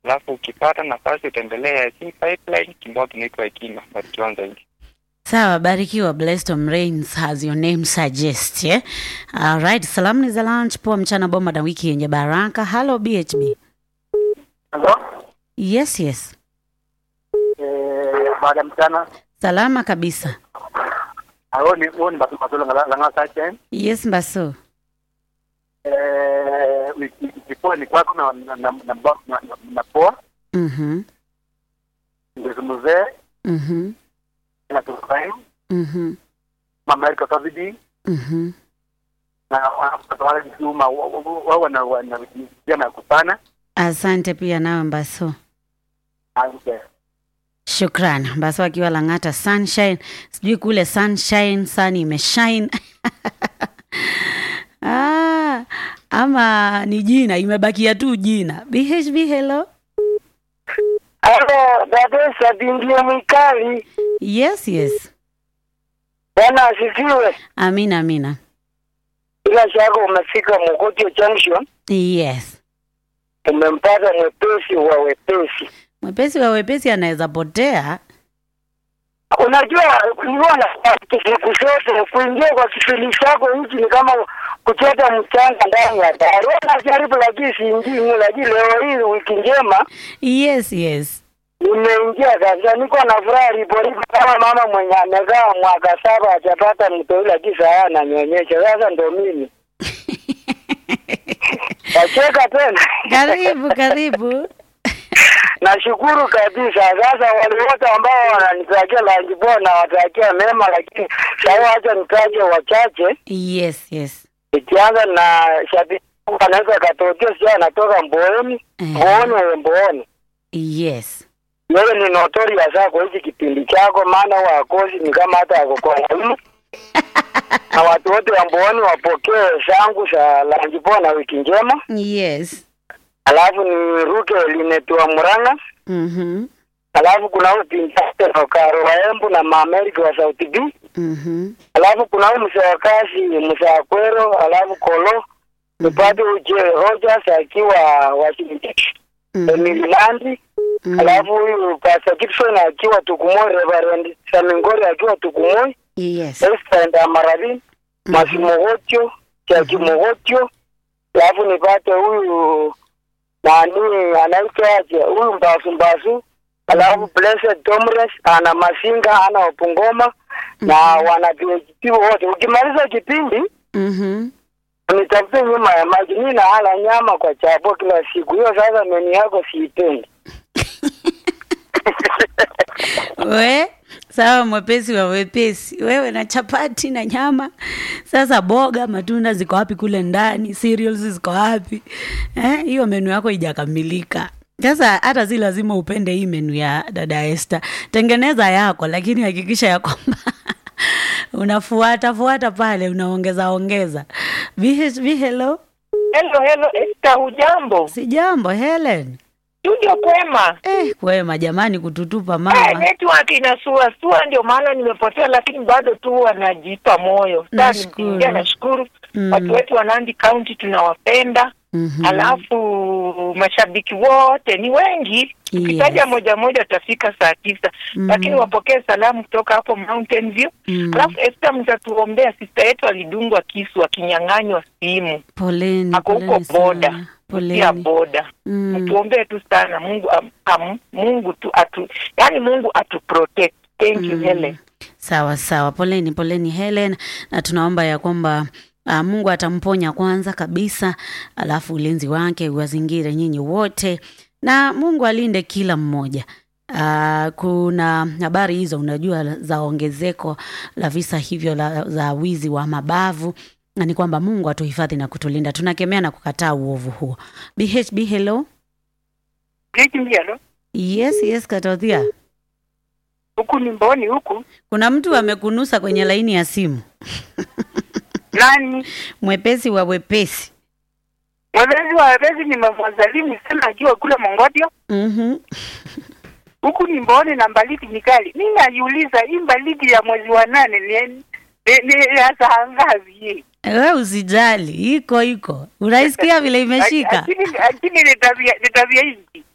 alafu ukipata nafasi utembelee C Pipeline kibao kinaitwa Ikima, barikiwa zaidi. Sawa, barikiwa. Blessed Tom Rains as your name suggests, yeah? All right, salamu ni za lunch, poa mchana bomba na wiki yenye baraka. Hello BHB. Halo, Yes, yes. eh, baada ya mchana Salama kabisa. hao ni huo ni basi masolo langa sache Yes, Mbaso. eh wiki ilikuwa ni kwako na na na na, na, na, na poa Mhm. ndio mzee Mhm. na tukae Mhm. mama Erika Savidi Mhm. na wale juma wao wana wana vijana kupana Asante pia nawe Mbaso. asante Shukran. Mbaso akiwa Lang'ata Sunshine. Sijui kule Sunshine sun imeshine. ah, ama ni jina imebakia tu jina. BHB hello. Halo, Dadesa bingie mwikali. Yes, yes. Bwana asifiwe. Amina, amina. Bila shaka umefika Mukutio Junction, Yes. umempata mwepesi wa wepesi. Mwepesi wa wepesi anaweza potea. Unajua, niona siku zote kuingia kwa kifili chako hichi ni kama kuchota mchanga ndani ya dari. Najaribu lakini siingii, lakini leo hii wiki njema Yes, yes. nimeingia kabisa, niko na furaha riporipo kama mama mwenye amekaa mwaka saba hajapata mtoi, lakini saa ananyonyesha. Sasa ndo mimi nacheka tena. Karibu, karibu. Nashukuru kabisa. Sasa wale wote ambao wananitakia lanji poa na watakia mema, lakini sasa wacha nitaje wachache, Yes, yes. ikianza na shabiki anaweza katokea, sio anatoka Mbooni, Eh. Mbooni wewe Mbooni Yes. wewe ni notorious zako hichi kipindi chako, maana wakozi ni kama hata akokona na watu wote wa Mbooni wapokee zangu za lanji poa na wiki njema. Yes. Alafu ni ruke linetua Murang'a Mhm. alafu kuna huyu pinzani Okaro wa Embu na Maamerika wa South B, Mhm. alafu kuna huyu mzee wa kazi mzee wa Kwero, alafu Kolo tupate uje Rogers akiwa Washington Mhm. Emily Nandi, Mhm. alafu huyu Pastor Gibson akiwa Tukumoi, Reverend Samingori akiwa Tukumoi, Yes. Esther Ndamarabi, Masimogotio, Chaki Mogotio, alafu nipate huyu nani anaitwa aje huyu Mbasu Mbasu, alafu Blessed Tomres ana Masinga ana Opungoma na wana PhD wote. Ukimaliza kipindi Mhm. nitafute nyuma ya maji, mimi naala nyama kwa chapo kila siku. Hiyo sasa meni yako siipendi. We, sawa mwepesi wa wepesi. Wewe na chapati na nyama. Sasa boga, matunda ziko wapi kule ndani? Cereals ziko wapi? Eh, hiyo menu yako haijakamilika. Sasa hata si lazima upende hii menu ya dada Esther. Tengeneza yako lakini hakikisha ya kwamba unafuata fuata pale unaongeza ongeza. BHB hello. Hello, hello, Esther, hujambo? Si jambo Helen. Studio kwema. Eh, kwema jamani kututupa Eh, mama. network inasua sua, ndio maana nimepotea, lakini bado tu wanajipa moyo. Sasa Nashukuru. nimeingia, nashukuru Mm. watu wetu wa Nandi County tunawapenda. Mhm. Alafu mashabiki wote ni wengi, ukitaja Yes. moja moja utafika saa tisa Mhm. lakini wapokee salamu kutoka hapo Mountain View. Mm. Alafu Esther, mtatuombea sista yetu alidungwa kisu akinyang'anywa simu, Poleni, ako huko poleni boda sana. pia Poleni. boda Mm. mtuombee tu sana Mungu am, am, Mungu tu atu yani Mungu atu protect. Thank you Mm. Helen. Sawa sawa, poleni poleni Helen, na tunaomba ya kwamba uh, Mungu atamponya kwanza kabisa, alafu ulinzi wake uwazingire nyinyi wote, na Mungu alinde kila mmoja. Uh, kuna habari hizo unajua za ongezeko la visa hivyo la, za wizi wa mabavu na ni kwamba Mungu atuhifadhi na kutulinda. Tunakemea na kukataa uovu huo. BHB hello. Hello. Yes, yes, Katothia. Huku ni Mboni huku. Kuna mtu amekunusa kwenye laini ya simu. Nani? Mwepesi wa wepesi. Mwelezi wa wepesi ni mafadhalimu sana akiwa kule Mongodio. Mhm. Huku ni Mboni na Mbaliti Mikali. Mimi najiuliza hii Mbaliti ya mwezi wa nane ni ni, ni ya saa ngapi hii? We usijali, iko iko. Unaisikia vile imeshika? Lakini lakini ni tabia ni tabia hizi.